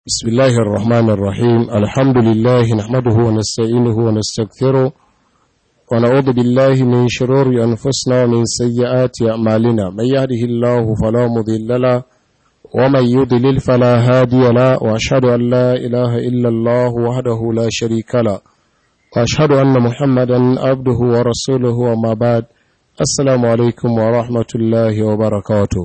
بسم الله الرحمن الرحيم الحمد لله نحمده ونستعينه ونستغفره ونعوذ بالله من شرور أنفسنا ومن سيئات أعمالنا من يهده الله فلا مضل له ومن يضلل فلا هادي له وأشهد أن لا إله إلا الله وحده لا شريك له وأشهد أن محمدا عبده ورسوله وما بعد السلام عليكم ورحمة الله وبركاته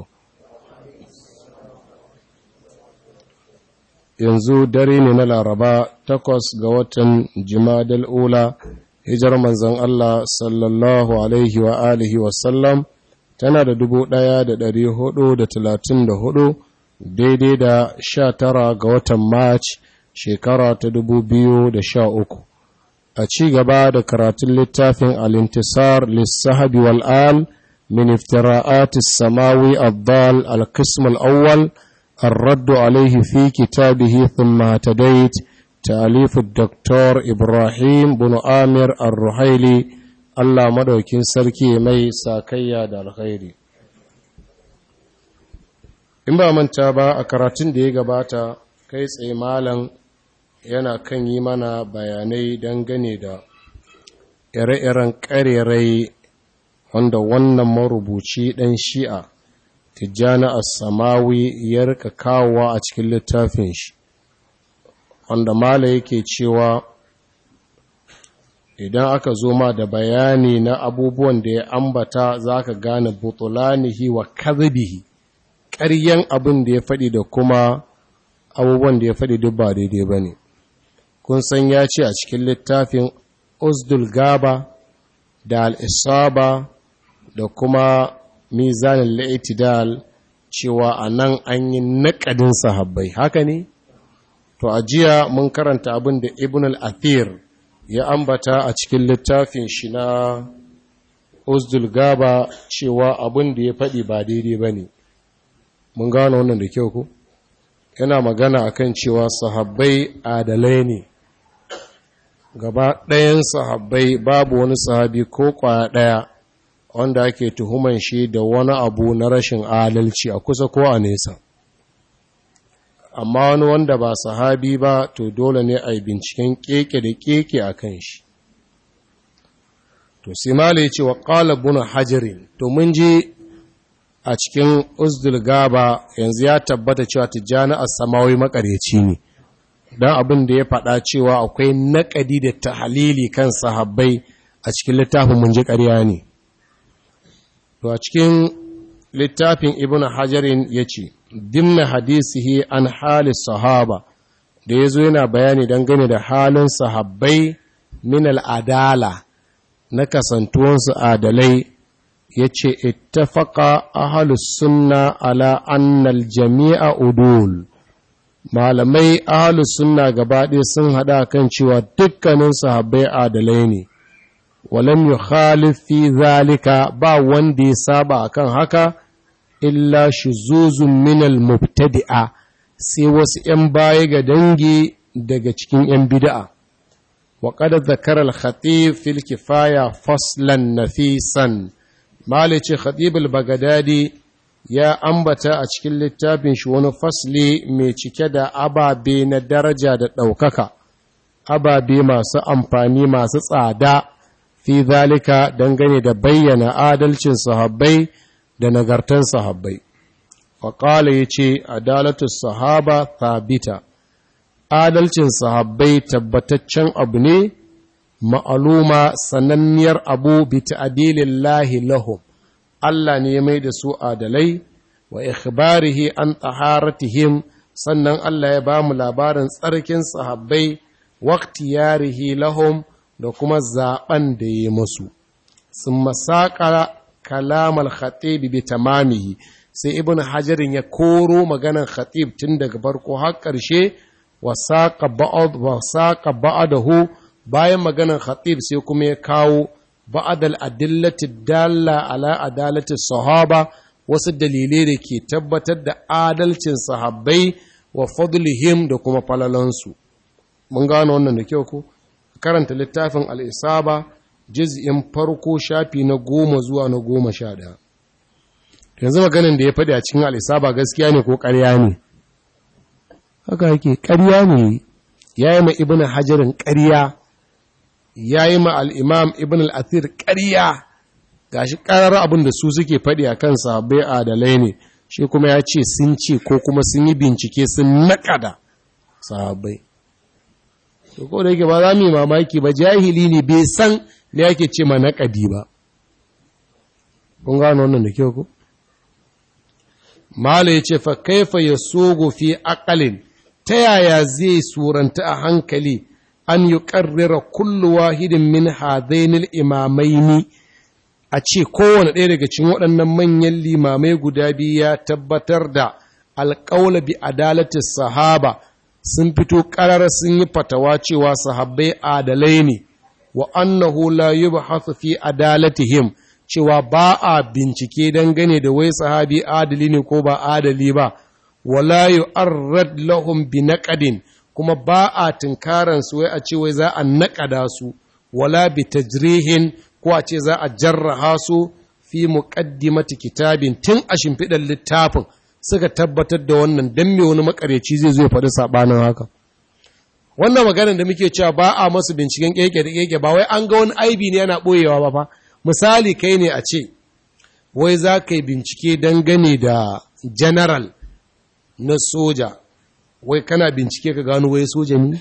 yanzu dare ne na laraba takwas ga watan jimadal ula hijar manzan Allah sallallahu alaihi wa alihi wasallam tana da dubu ɗaya da ɗari hudu da talatin da hudu daidai da sha tara ga watan march shekara ta dubu biyu da sha uku a ci gaba da karatun littafin alintisar lissahabi wal'al min iftira'atis samawi abdal al-qism al-awwal الرد عليه في كتابه ثم اهتديت تأليف الدكتور إبراهيم بن آمر الرحيلي الله مدوكين سركي مي ساكيا دا الخير in ba manta ba a karatun da ya gabata kai tsaye malam yana kan yi mana bayanai dangane da ire-iren ƙarerai wanda wannan marubuci ɗan shi'a tijjani as-samawi ya rika kawowa a cikin littafin shi wanda mala yake cewa idan aka zo ma da bayani na abubuwan da ya ambata zaka gane butulanihi wa kadhibihi ƙaryan abin da ya faɗi da kuma abubuwan da ya faɗi duk ba daidai bane kun san ya ce a cikin littafin usdul gaba da al-isaba da kuma mizanin la'itidal cewa a nan an yi naƙadin sahabbai haka ne? To, a jiya mun karanta abin da Ibn al-Athir ya ambata a cikin littafin shi na Uzdul Gaba cewa abin da ya faɗi ba daidai ba ne. Mun gano wannan da kyau ku? Yana magana akan cewa sahabbai adalai ne. Gaba ɗayan sahabbai babu wani sahabi ko ƙwaya ɗaya. wanda ake tuhuman shi da wani abu na rashin adalci a kusa ko a nesa amma wani wanda ba sahabi ba to dole ne a yi binciken keke da keke a kan shi to simala ya ce wa ƙalabuna hajjirin to mun je a cikin uzdul gaba yanzu ya tabbata cewa tijjani a samawi makareci ne don abin da ya faɗa cewa akwai naƙadi da tahalili kan sahabbai a cikin littafin mun ji ƙarya ne To a cikin littafin Ibn Hajarin ya ce, Dimna hadisihi an hali sahaba, da ya zo yana bayani dangane da halin sahabbai min al'adala na kasantuwansu adalai, ya ce, Ittafaka ahalus sunna ala annal jami'a udul. Malamai ahalus sunna gabaɗe sun haɗa kan cewa dukkanin sahabbai adalai ne. walam yukhalif fi zalika ba wanda ya saba akan haka illa shuzuzun min al-mubtadi'a sai wasu 'yan baya ga dangi daga cikin 'yan bid'a wa qad zakara al-khatib fil kifaya faslan nafisan malice khatib al-bagdadi ya ambata a cikin littafin shi wani fasli mai cike da ababe na daraja da ɗaukaka ababe masu amfani masu tsada fi zalika dangane da bayyana adalcin sahabbai da nagartan sahabbai. Faƙala ya ce, Adalatu sahaba thabita, adalcin sahabbai tabbataccen abu ne, ma'aluma sananniyar abu bi ta'adilin lahi lahum, Allah ne ya mai da su adalai, wa ikhbarihi an taharatihim sannan Allah ya ba mu labarin tsarkin sahabbai, waktiyarihi lahum, da kuma zaɓen da ya masu sun masaƙa kalamar khatib bi tamamihi sai ibn hajarin ya koro maganar khatib tun daga farko har ƙarshe wa saƙa ba'adahu bayan maganar khatib sai kuma ya kawo ba'adal adillati dalla ala adalati sahaba wasu dalilai da ke tabbatar da adalcin sahabbai wa fadlihim da kuma falalansu mun gano wannan da kyau ko karanta littafin al'isaba jiz'in farko shafi na goma zuwa na goma sha ɗaya. yanzu maganin da ya faɗi a cikin al'isaba gaskiya ne ko ƙarya ne haka yake ƙarya ne ya yi ma ibn hajarin ƙarya ya yi ma al'imam ibn al'athir ƙarya ga shi ƙarar abin da su suke faɗi a kan sahabbai adalai ne shi kuma ya ce sun ce ko kuma sun yi bincike sun naƙada sahabbai to ko da yake ba za mu yi mamaki ba jahili ne bai san me ake ce ma naƙadi ba kun gano wannan da kyau ko mala ya ce fa kaifa ya sogo fi aƙalin ta yaya zai suranta a hankali an yi ƙarrira kullu wahidin min hadainil imamaini a ce kowane ɗaya daga cikin waɗannan manyan limamai guda biyu ya tabbatar da alƙaula bi adalatin sahaba sun fito ƙarar sun yi fatawa cewa sahabbai adalai ne wa annahu la yubhathu fi adalatihim cewa ba a bincike dangane da wai sahabi adali ne ko ba adali ba wala yu'arrad lahum bi naqadin kuma ba a tinkaran su wai a ce wai za a naƙada su wala bi tajrihin ko a ce za a jarraha su fi muqaddimati kitabin tun a shimfiɗar littafin suka tabbatar da wannan dan me wani makareci zai zo ya faɗi sabanin haka wannan maganar da muke cewa ba a masu binciken keke da keke ba wai an ga wani aibi ne yana boyewa ba fa misali kai ne a ce wai za ka yi bincike dangane da general na soja wai kana bincike ka gano wai soja ne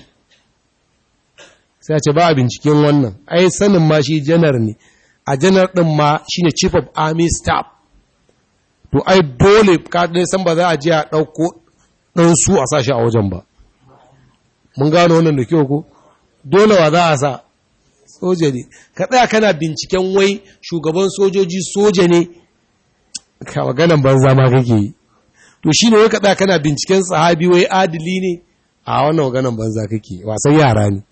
sai a ce ba a binciken wannan ai sanin ma shi janar ne a janar ɗin ma shi ne chief of army staff to ai dole ka san ba za a je a ɗauko ɗan su a sa shi a wajen ba mun gano wannan da kyau ko dole wa za a sa soja ne ka tsaya kana binciken wai shugaban sojoji soja ne ka maganan banza ma kake yi to shi ne wai ka tsaya kana binciken sahabi wai adili ne a wannan maganan banza kake wasan yara ne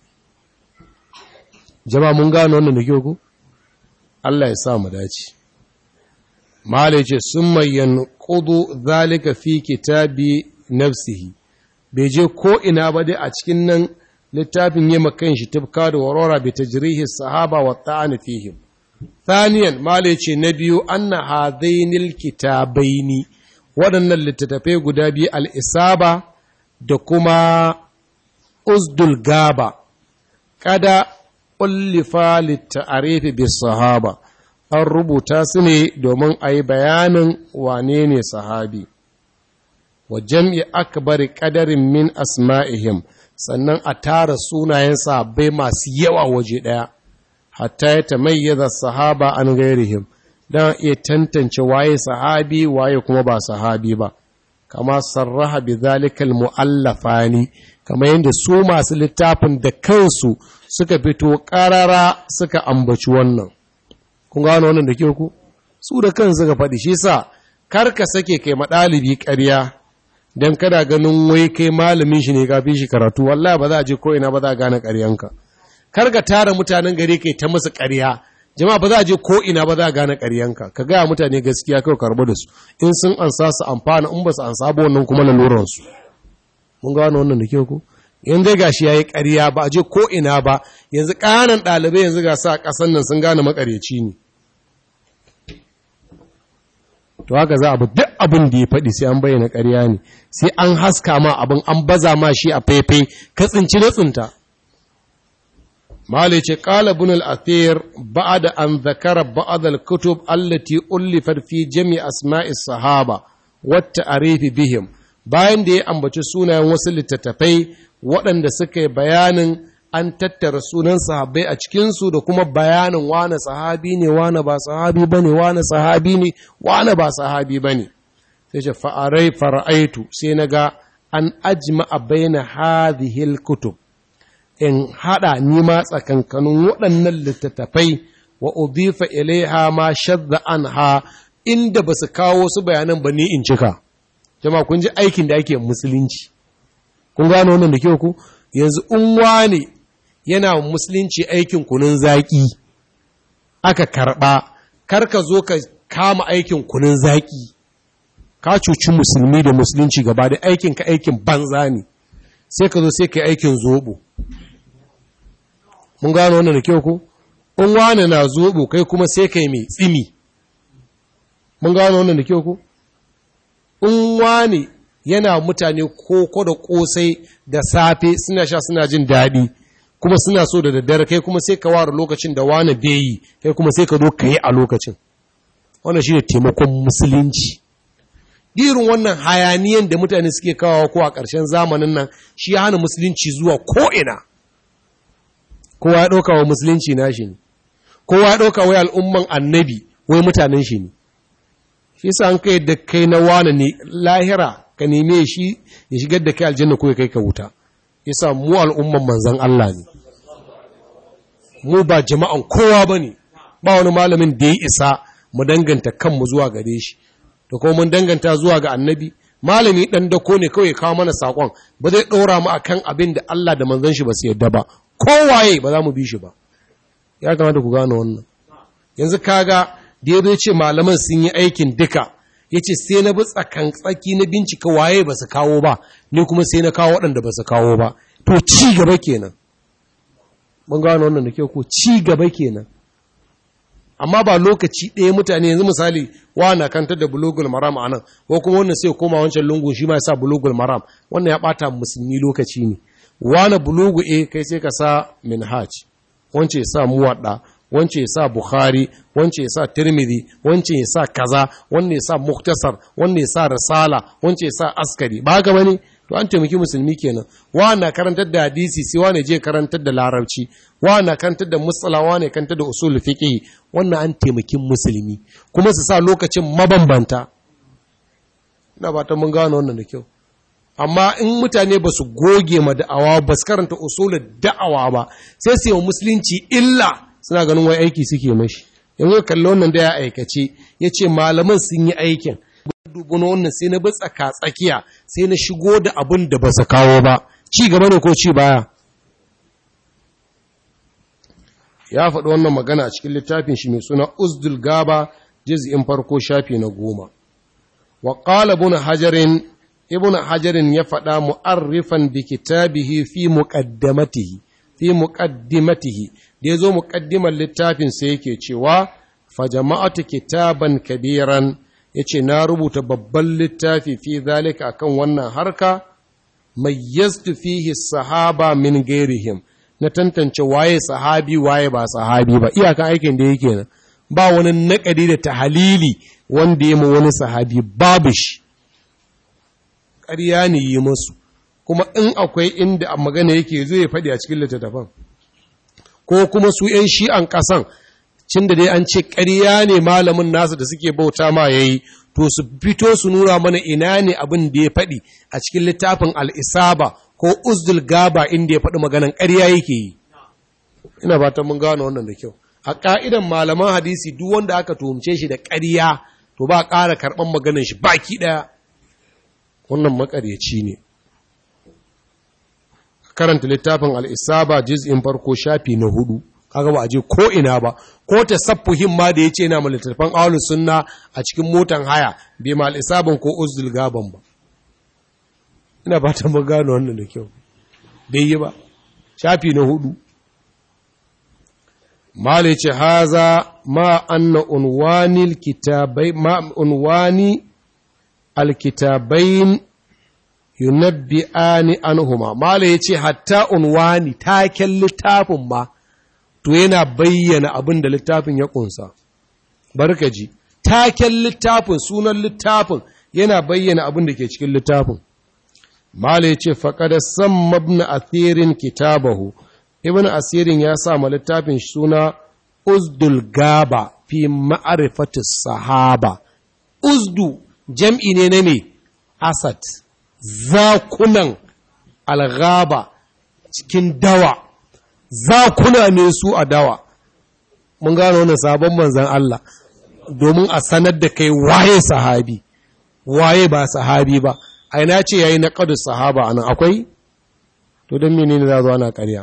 jama mun gano wannan da kyau ko Allah ya sa mu dace malai ce sun mayyan kudu zalika fi kitabi nafsihi bai je ko ina ba dai a cikin nan littafin yi makan shi tufka da warora bai tajrihi sahaba wa ta'ani fihim thaniyan mala ce na biyu anna hadainil kitabaini waɗannan littattafai guda biyu al-isaba da kuma uzdul gaba kada ullifa litta'arifi bis sahaba an rubuta su ne domin a yi bayanin wane ne sahabi wa jam'i akbari ƙadarin min asma'ihim sannan a tara sunayen sahabbai masu yawa waje ɗaya hatta ya tamayyaza sahaba an gairihim don iya tantance waye sahabi waye kuma ba sahabi ba kama sarraha bi zalikal mu'allafani kama yadda su masu littafin da kansu suka fito ƙarara suka ambaci wannan kun gano wannan da ke ku su da kansu suka faɗi shi sa kar ka sake kai maɗalibi ƙarya don kada ganin wai kai malamin shi ne kafin shi karatu wallahi ba za a je ko ina ba za a gane ƙaryanka kar ka tara mutanen gari kai ta musu ƙarya jama'a ba za a je ko ina ba za a gane ƙaryanka ka gaya mutane gaskiya kawai karɓi da su in sun ansa su amfana in ba su ansa ba wannan kuma laluran su mun gano wannan da kyau ko in dai gashi yayi ƙarya ba a je ko ina ba yanzu ƙananan ɗalibai yanzu ga sa ƙasan nan sun gane maƙaryaci ne to haka za a bi duk abin da ya faɗi sai an bayyana ƙarya ne sai an haska ma abin an baza ma shi a faifai ka tsinci na tsinta malai ce ƙala ibn al-athir ba'da an zakara ba'd al-kutub allati ullifat fi jami' asma'i sahaba wa ta'rifi bihim bayan da ya ambaci sunayen wasu littattafai waɗanda suka yi bayanin an tattara sunan sahabbai a cikinsu da kuma bayanin wane sahabi ne wane ba sahabi ba ne wane sahabi ne wane ba sahabi ba ne sai ce fa'arai fara'aitu sai na ga an ajima a bayyana hadihil kutub in haɗa nima tsakankanin waɗannan littattafai wa udifa ilaiha ma shadda an ha inda ba su kawo su bayanan ba ni in cika jama kun ji aikin da ake musulunci kun gano wannan da kyau ku yanzu in wane yana musulunci aikin kunun zaƙi aka karɓa karka zo ka kama aikin kunun zaƙi ka cuci musulmi da musulunci gaba da aikin ka aikin banza ne sai ka zo sai ka aikin zobo mun gano wannan da kyau ko in wane na zobo kai kuma sai ka yi mai tsimi mun gano wannan da kyau ko in wane yana mutane koko da kosai da safe suna sha suna jin daɗi kuma suna so da daddare kai kuma sai ka ware lokacin da wani bai yi kai kuma sai ka zo ka yi a lokacin wannan shi ne taimakon musulunci irin wannan hayaniyan da mutane suke kawo ko a ƙarshen zamanin nan shi ya hana musulunci zuwa ko'ina kowa ya ɗauka wa musulunci na shi ne kowa ya ɗauka wai al'umman annabi wai mutanen shi ne shi sa an kai da kai na wane ne lahira ka neme shi ya shigar da kai aljanna ko ya kai ka wuta yasa mu al'umman manzan Allah ne mu ba jama'an kowa ba ne ba wani malamin da ya isa mu danganta kanmu zuwa gare shi da kuma mun danganta zuwa ga annabi malami dan dako ne kawai kawo mana sakon ba zai ɗora mu akan abin da Allah da manzon shi ba su yadda ba kowaye ba za mu bi shi ba ya kamata ku gane wannan yanzu kaga da ya ce malaman sun yi aikin duka ya ce sai na bi tsakan tsaki na bincika waye ba su kawo ba ni kuma sai na kawo waɗanda ba su kawo ba to ci gaba kenan mun gano wannan da kyau ko ci gaba kenan amma ba lokaci ɗaya mutane yanzu misali wa na kantar da bulugul maram a nan ko kuma wannan sai koma wancan lungun shi ma ya sa bulugul maram wannan ya ɓata musulmi lokaci ne wani bulugu e kai sai ka sa minhaj wance ya sa muwaɗa wance ya sa bukhari wance ya sa tirmidhi wance ya sa kaza wanne ya sa muktasar wanne ya sa risala wance ya sa askari ba haka bane to an taimaki musulmi kenan wa na karantar da hadisi sai wa ne je karantar da larabci wa na karantar da musala wa ne karantar da usul fiqh wannan an taimaki musulmi kuma su sa lokacin mabambanta ina ba ta mun gano wannan da kyau amma in mutane ba su goge ma da'awa ba su karanta usulul da'awa ba sai su yi musulunci illa suna ganin wai aiki suke mashi yanzu kalli wannan da ya aikace ya ce malaman sun yi aikin dubu na wannan sai na bi tsaka tsakiya sai na shigo da abin da ba su kawo ba ci gaba ne ko ci baya ya faɗi wannan magana a cikin littafin shi mai suna uzdul gaba juz'in farko shafi na goma wa qala ibn hajarin ibn hajarin ya faɗa mu'arrifan bi kitabihi fi muqaddamatihi fi muqaddimatihi da yazo muqaddimar littafin sai yake cewa fa jama'atu kitaban kabiran yace na rubuta babban littafi fi zalika akan wannan harka mayyaztu fihi sahaba min gairihim na tantance waye sahabi waye ba sahabi ba iyakan aikin da yake nan ba wani naƙadi da tahalili wanda ya ma wani sahabi babu shi ƙarya ne yi musu kuma in akwai inda a magana yake zo ya faɗi a cikin littattafan ko kuma su ‘yan shi'an ƙasan cin da dai an ce ƙarya ne malamin nasu da suke bauta ma ya yi to su fito su nuna mana ina ne abin da ya faɗi a cikin littafin al'isaba ko uzdul gaba inda ya faɗi maganan ƙarya yake yi ina ba ta mun gano wannan da kyau a ƙa'idan malaman hadisi duk wanda aka tuhumce shi da ƙarya to ba ƙara karɓan maganan shi baki ɗaya wannan makaryaci ne karanta littafin al'isaba jiz'in farko shafi na hudu kaga ba a je ko ina ba ko ta sappuhin ma da ya ce na littattafan aulus sunna a cikin motan haya bai ma al'isaban ko uzdul gaban ba ina ba ta gano wannan da kyau bai yi ba shafi na hudu mala ce haza ma anna unwani kitabai ma unwani alkitabain yunabbi'ani anhuma mala yace hatta unwani taken littafin ma to yana bayyana abin da littafin ya kunsa barkaji taken littafin sunan littafin yana bayyana abin da ke cikin littafin mala yace faqad samma ibn athirin kitabahu ibn asirin ya sa ma littafin suna uzdul gaba fi ma'rifati sahaba uzdu jam'i ne na me asad zakunan algaba cikin dawa zakuna ne su a dawa mun gano wannan sabon manzan Allah domin a sanar da kai waye sahabi waye ba sahabi ba a ina ce yayi na qadu sahaba anan akwai to dan menene za zo ana ƙarya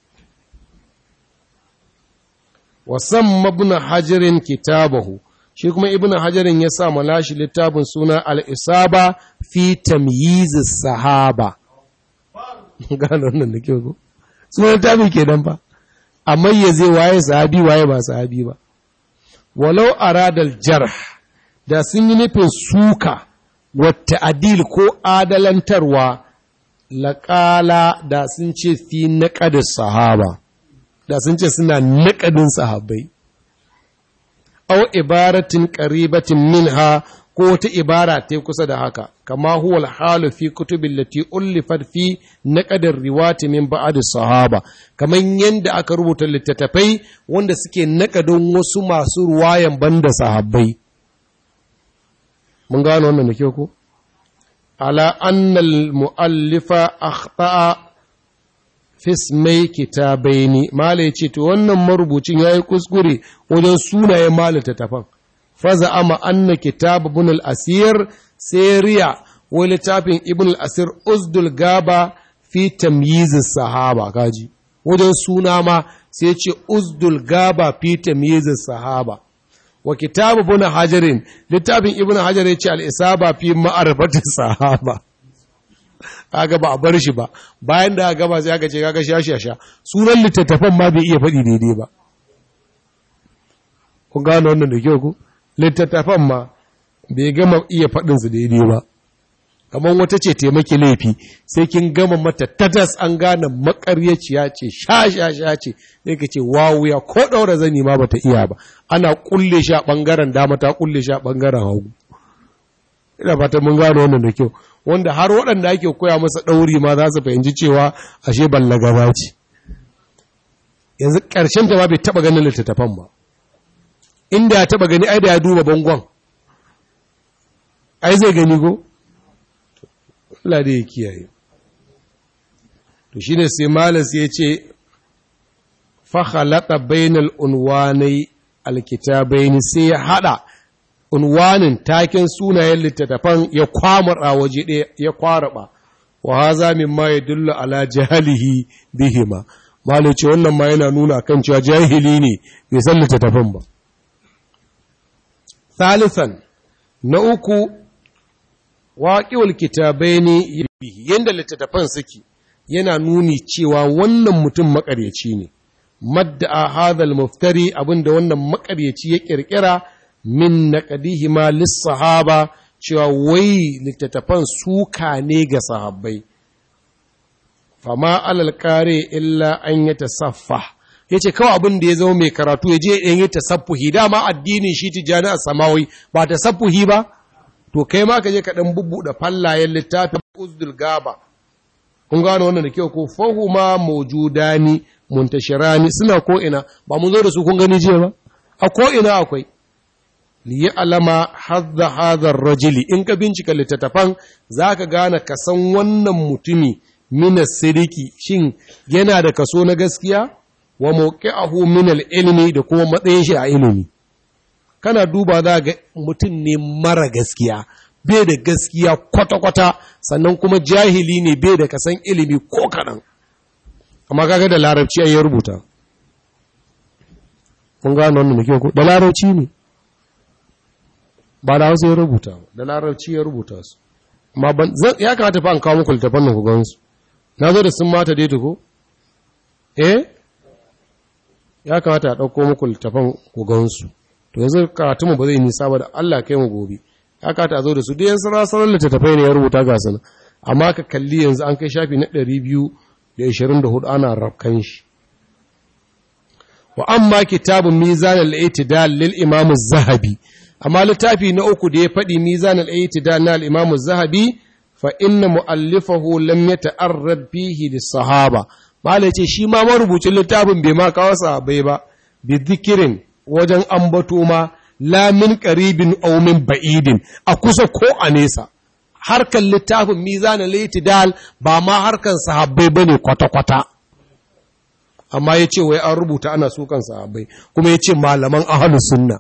wasan ibn hajarin kitabahu shi kuma ibn hajarin ya sa malashi littafin suna al'isaba fi tamyizi sahaba gano nan da kyau ko suna littafin ke nan ba a mayyaze waye sahabi waye ba sahabi ba walau aradal jarh da sun yi nufin suka wata adil ko adalantarwa laƙala da sun ce fi naƙadin sahaba da sun ce suna naƙadin sahabbai au ibaratin ƙaribatin minha ko wata ibara ta kusa da haka kama huwa alhalu fi kutubin lati ullifat fi naqadar riwati min ba'd sahaba kaman yanda aka rubuta littattafai wanda suke naƙadin wasu masu ruwayan banda sahabbai mun gano wannan da kyau ko ala anna al-muallifa akhta'a fi ismai kitabaini malai ce to wannan marubucin yayi kuskure wajen sunayen malata tafan faza ama anna kitab ibn al-asir sayriya wa littafin ibn al-asir uzdul gaba fi tamyiz sahaba kaji wajen suna ma sai ce uzdul gaba fi tamyiz sahaba wa kitab ibn hajarin littafin ibn hajar ya ce al-isaba fi ma'rifati sahaba kaga ba a bar shi ba bayan da gaba sai aka ce kaga shashasha sunan littattafan ma bai iya faɗi daidai ba kun gano wannan da kyau ku littattafan ma bai gama iya faɗinsu daidai ba kamar wata ce taimaki laifi sai kin gama mata tatas an gane makaryaciya ce sha-sha-sha ce sai ka ce wawuya ko ɗaura zani ma bata iya ba ana kulle shi a ɓangaren dama ta kulle shi a ɓangaren hagu ina fata mun gano wannan da kyau wanda har waɗanda ake koya masa ɗauri ma za su fahimci cewa ashe ballagaba ce yanzu ƙarshen ta ma bai taɓa ganin littattafan ba inda ya taba gani ai da ya duba bangon ai zai gani go Allah da ya kiyaye to shine sai malas ya ce fa khalaqa bainal unwanai alkitabaini sai ya hada unwanin taken sunayen littattafan ya kwamara waje ɗaya ya kwaraba wa haza mimma yadullu ala jahalihi bihima malai ce wannan ma yana nuna kan cewa jahili ne bai san littattafan ba Thalithan, na uku, waƙiwar kitabai ne yadda littattafan suke yana nuni cewa wannan mutum maƙaryaci ne, madda a hadal muftari abinda wannan maƙaryaci ya ƙirƙira min na ƙadihima lissahaba cewa wai littattafan suka ne ga sahabbai. Fama alal kare illa an yi tasaffa. ya ce kawai abin da ya zama mai karatu ya je ɗan yi tasaffuhi dama addinin shi tijjani a samawi ba tasaffuhi ba to kai ma ka je ka ɗan bubbuɗe fallayen littafin uzdul gaba kun gano wannan da kyau ko fahuma mawjudani muntashirani suna ko ina ba mun zo da su kun gani jiya ba a ko ina akwai li alama hadda hadha rajuli in ka bincika littattafan zaka gane ka san wannan mutumi minas sidiki shin yana da kaso na gaskiya wa mawqi'ahu min al-ilmi da kuma matsayin shi a ilimi kana duba za ga mutum ne mara gaskiya bai da gaskiya kwata-kwata sannan kuma jahili ne bai da kasan ilimi ko kaɗan amma kaga da larabci ya rubuta kun gano wannan da ko da larabci ne ba da hausa ya rubuta da larabci ya rubuta su amma ban ya kamata fa an kawo muku littafan nan ku gansu na zo da sun mata dai ko eh ya kamata a ɗauko muku littafan ku gansu to yanzu karatu mu ba zai nisa ba da Allah kai mu gobe ya kamata a zo da su duk yansu rasarar littattafai ne ya rubuta ga sana amma ka kalli yanzu an kai shafi na 224 ana rafkan shi wa amma kitabun mizan al-i'tidal lil imam az-zahabi amma littafi na uku da ya faɗi mizan al-i'tidal na al-imam az-zahabi fa inna mu'allifahu lam yata'arrad fihi lis-sahaba malai ce shi ma marubucin littafin bai ma kawo sahabbai ba bi zikirin wajen ambato ma la min qaribin aw min ba'idin a kusa ko a nesa harkan littafin mizan al-i'tidal ba ma harkan sahabbai bane kwata-kwata amma ya ce wai an rubuta ana sukan sahabbai kuma ya ce malaman ahalus sunna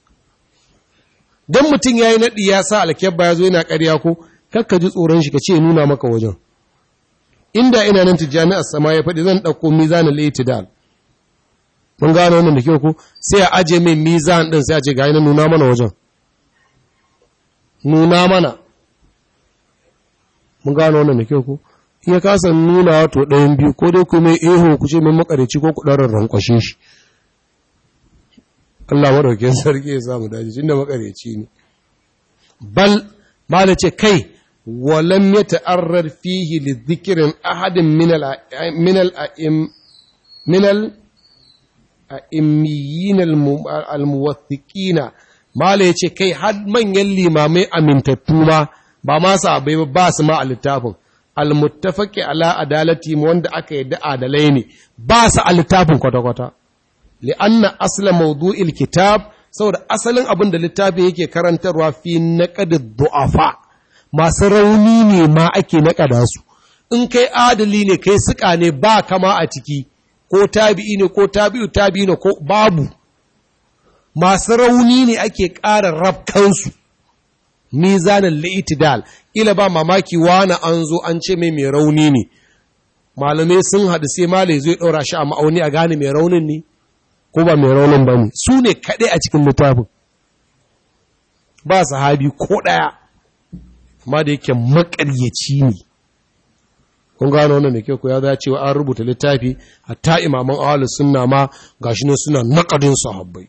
don mutum ya yi naɗi ya sa alkyabba ya zo yana ƙarya ko kakka ji tsoron shi ka ce nuna maka wajen inda ina nan tijjani a sama ya faɗi zan ɗauko mizanin laitidal mun gano wannan da kyau ko sai a aje mai mizan ɗin sai a ce ga yana nuna mana wajen nuna mana mun gano wannan da kyau ko in ya kasa nuna wato ɗayan biyu ko dai kuma eho ku ce mai makarici ko ku ɗarar rankwashe shi Allah maɗaukin sarki ya samu daji tun da makarici ne bal mala ce kai walam ya ta'arrar fihi li zikirin ahadin minal minal a'immiyin almuwathiqina mala ya ce kai har manyan limamai amintattu ma ba ma sabai ba ba su ma a littafin almuttafaqi ala adalati wanda aka yadda adalai ne ba su a littafin kwata-kwata li'anna asla mawdu'il kitab saboda asalin abin da littafi yake karantarwa fi naqad du'afa masu rauni ne ma ake naƙada su in kai adali ne kai suka ne ba kama a ciki ko tabi'i ne ko tabi'u tabi'i ne ko babu masu rauni ne ake ƙara rafkansu mizanin li'itidal ila ba mamaki wani an zo an ce mai mai rauni ne malamai sun haɗu sai malai zai ɗora shi a ma'auni a gane mai raunin ne ko ba mai raunin ba ne su ne kaɗai a cikin littafin ba sahabi ko ɗaya amma da yake maƙaryaci ne kun gano wannan da kyau ko ya za cewa an rubuta littafi hatta imaman ahlus sunna ma gashi ne suna naƙadin sahabbai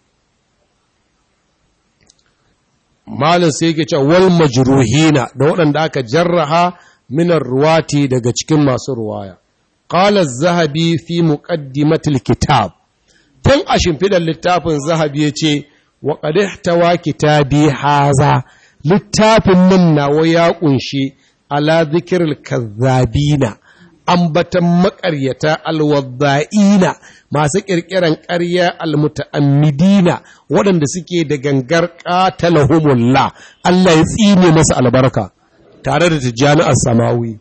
malin sai yake cewa wal majruhina da waɗanda aka jarraha minar ruwati daga cikin masu ruwaya qala az-zahabi fi muqaddimatil kitab tun a shimfidar littafin zahabi yace wa qad ihtawa kitabi haza littafin nan nawa ya kunshi ala dhikril kazzabina ambatan maƙaryata alwadda'ina masu ƙirƙiran ƙarya almuta'ammidina waɗanda suke da gangar qatalahumullah Allah ya tsine masa albarka tare da tijjani as-samawi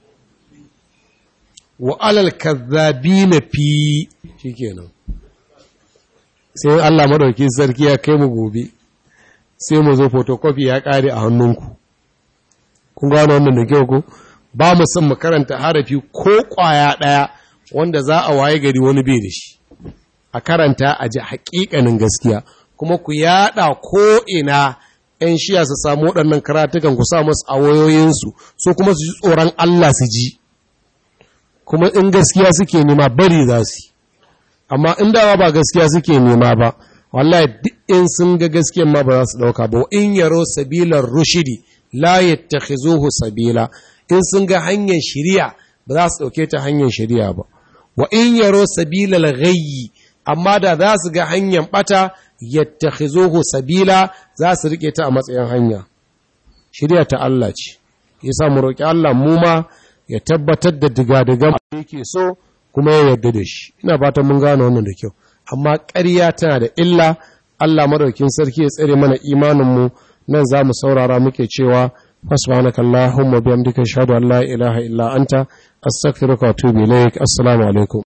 wa alal kazzabina fi shikenan sai Allah madauki sarki ya kai mu gobe sai mu zo photocopy ya kare a hannunku kun gano wannan da kyau ko ba mu son mu karanta harafi ko ƙwaya ɗaya wanda za a waye gari wani bai da shi a karanta a ji haƙiƙanin gaskiya kuma ku yaɗa ko ina ‘yan shiya su samu waɗannan karatukan ku sa masu a wayoyinsu so kuma su ji tsoron Allah su ji kuma in gaskiya suke nema bari za su amma in dawa ba gaskiya suke nema ba wallahi duk in sun ga gaskiyan ma ba za su ɗauka ba in yaro sabilar rushidi la yattakhizuhu sabila in sun ga hanyar shiriya ba za su ɗauke ta hanyar shiriya ba wa in yaro sabilal ghayyi amma da za su ga hanyar bata yattakhizuhu sabila za su rike ta a matsayin hanya shiriya ta Allah ce yasa mu roki Allah mu ma ya tabbatar da digadigan da yake so kuma ya yarda da shi ina fatan mun gane wannan da kyau amma ƙarya tana da illa Allah madaukin sarki ya tsare mana imanin mu nan za mu saurara muke cewa فسبحانك اللهم وبحمدك اشهد ان لا اله الا انت استغفرك واتوب اليك السلام عليكم